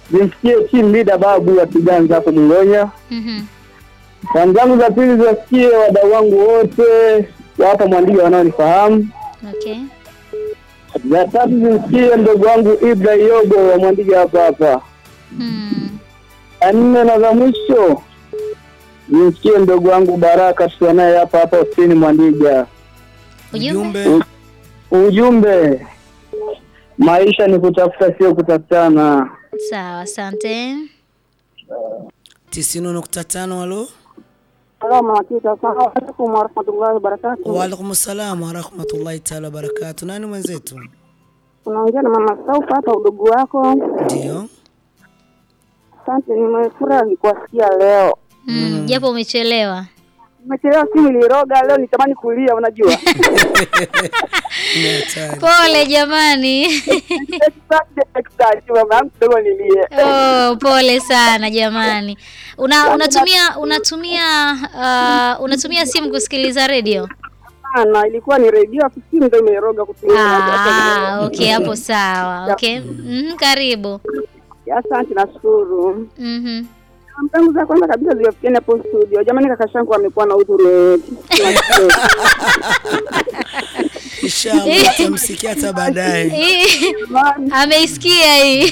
zimsikie team leader babu ya Kiganza hapo Mngonya. Mhm. Salamu zangu za pili ziwasikie wadau wangu wote wa hapa Mwandiga wanaonifahamu. Okay. Za tatu zimsikie mdogo wangu Ibra Yogo wa Mwandiga hapa hapa. Hmm. Ya nne na za mwisho zimsikie mdogo wangu Baraka tukiwa naye hapa hapa ofisini Mwandiga. Ujumbe? Ujumbe Ujumbe, maisha ni kutafuta, sio kutafutana. Sawa, asante. tisini nukta tano halo. Salamu alaikum warahmatullahi wabarakatuh. Waalaikum salam warahmatullahi taala wabarakatu. Nani mwenzetu? Unaongea na mama Saufa hapa udugu wako. Ndio. Asante, nimefurahi kuwasikia leo. Mm, japo umechelewa. Nimechelewa, simu iliroga leo, nitamani kulia, unajua Ni hatari. Pole jamani. mama yangu kidogo nilie. Oh, pole sana jamani. Una, unatumia unatumia uh, unatumia simu kusikiliza redio? Sana, ilikuwa ni redio afu simu ndio imeroga kutumia. Ah, okay, hapo sawa. Okay. Mhm, karibu. Asante, nashukuru. Mhm. Salamu zangu za kwanza kabisa ziwafikieni hapo studio. Jamani, kaka shangu amekuwa na udhuru. Inshallah tutamsikia hata baadaye. Hii, Ameisikia hii.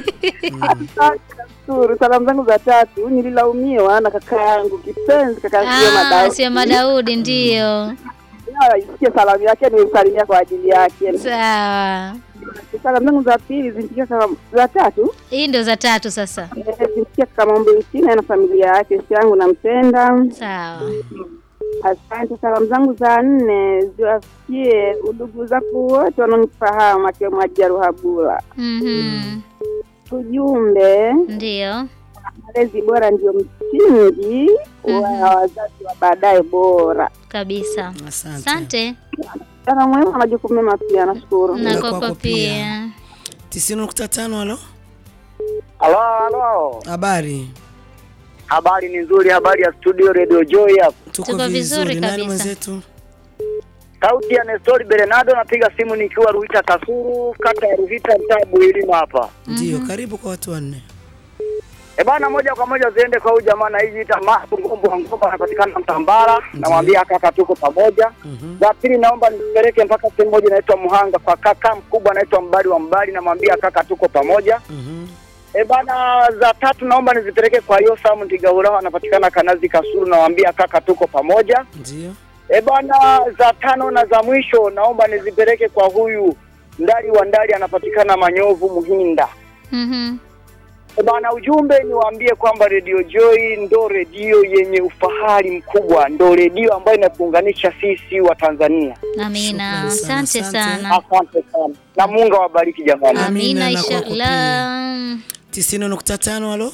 Nashukuru. Salamu zangu za tatu nililaumiwa na kaka yangu kipenzi, kaka yangu Ah, Madau. sio Madaudi ndio. Isikie salamu yake, nimsalimia kwa ajili yake. Sawa. Salamu zangu za pili zimfikia kaka, za tatu Hii ndio za tatu sasa. eh, zimfikia kaka Mombe Uchina na familia yake, si yangu nampenda. Sawa. Asante. Salamu zangu za nne ziwafikie udugu zangu wote wanaonifahamu akiwemo Haja Ruhabula. Mhm. Ujumbe, Ndio. malezi bora ndio msingi wa wazazi wa baadaye bora. Kabisa. Asante. Asante. Sana muhimu na majukumu mema pia, nashukuru. Na Na kwako kwako pia. pia. tisini nukta tano halo. Halo, halo, Habari. habari ni nzuri, habari ya studio Radio Joy hapa. Tuko, Tuko vizuri vizuri. Nani kabisa. mwenzetu? Sauti ya Nestori Bernardo, napiga simu nikiwa Ruhita Kasuru, kata ya Ruhita, mtaa Buhilima hapa. Ndio, karibu kwa watu wanne. E bana, moja kwa moja ziende kwa huyu jamaa na hizi Masu Ngombo wa Ngombo anapatikana Mtambara, namwambia kaka tuko pamoja. Mhm. Za pili naomba nipeleke mpaka sehemu moja inaitwa Muhanga kwa kaka mkubwa anaitwa Mbali wa Mbali, namwambia kaka tuko pamoja. Mhm. E bana, za tatu naomba nizipeleke kwa Yosamu Ntigahura anapatikana Kanazi Kasuru, namwambia kaka tuko pamoja. Ndio. E bana, za tano na za mwisho naomba nizipeleke kwa huyu Ndali wa Ndali anapatikana Manyovu Muhinda. Mhm. E bana, ujumbe niwaambie kwamba Radio Joy ndo redio yenye ufahari mkubwa, ndo redio ambayo inatuunganisha sisi wa Tanzania. Amina. Shukrani sana, Asante asante. sana. Asante sana na Mungu awabariki jamani. Amina na kwako inshallah. tisini nukta tano halo.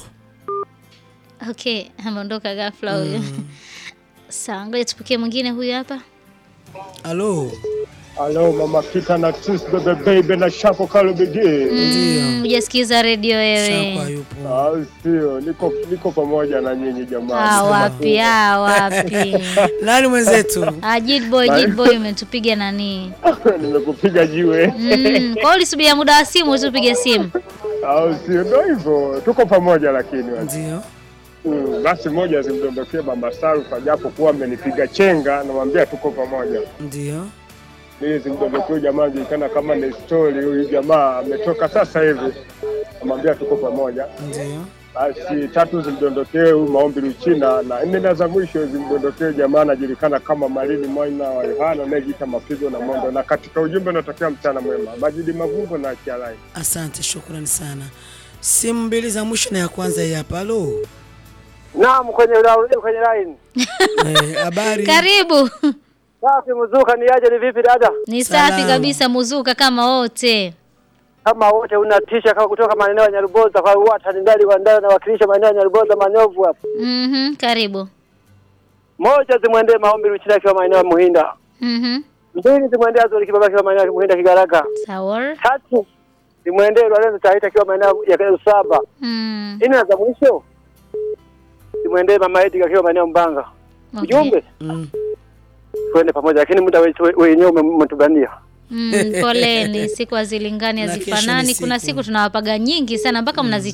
Okay, ameondoka ghafla huyo. Sawa, ngoja tupokee mwingine huyu hapa. Halo. Halo mama Kita na tus bebe baby na shako kalo bigi. Mm, hujasikiza redio Shakwa wewe. yupo. Ah, sio, niko niko pamoja na nyinyi Ah, jamani. wapi? Ah, wapi? Nani mwenzetu? Ah, Jid boy, Jid boy umetupiga nani? Nimekupiga jiwe. Mm, kwa hiyo ulisubiria muda wa simu tupige simu. Ah, sio, ndio hivyo. Tuko pamoja lakini. Ndio. Mm, basi moja zimdondokee mama Sarufa japo kuwa amenipiga chenga, namwambia tuko pamoja. Ndio. Ili zimdondokee jamaa julikana kama ni story, huyu jamaa ametoka sasa hivi. Namwambia tuko pamoja. Ndio. Basi tatu zimdondokee huyu maombi Luchina, na nne na za mwisho zimdondokee jamaa anajulikana kama Malini Mwana wa Yohana anayejiita mapigo na mondo. Na katika ujumbe unatokea mchana mwema, Majidi Mavumbo na Kialai. Asante, shukrani sana. Simu mbili za mwisho na ya kwanza hii hapa. Halo. Naam, kwenye kwenye line. Eh, habari. Karibu. Safi mzuka ni aje ni vipi dada? Ni safi Salama. kabisa muzuka kama wote. Kama wote unatisha kama kutoka maeneo ya Nyaruboza kwa wata ni ndani kwa ndani nawakilisha maeneo ya Nyaruboza Manyovu hapo. Mhm, karibu. Moja zimwendee maombi Ruchina akiwa maeneo ya Muhinda. Mhm. Mbili zimwendee Azuri Kibaba akiwa maeneo ya Muhinda Kigaraka. Sawa. Tatu zimwendee Lorenzo Taita akiwa maeneo ya Usaba. Mm. Nne na za mwisho zimwendee Mama Edi akiwa maeneo ya Mbanga. Okay. Ujumbe Mm. twende pamoja, lakini muda wetu wenyewe umetubania. Mm, poleni, siku hazilingani Na kesho ni hazifanani. Kuna siku. siku tunawapaga nyingi sana mpaka mnazi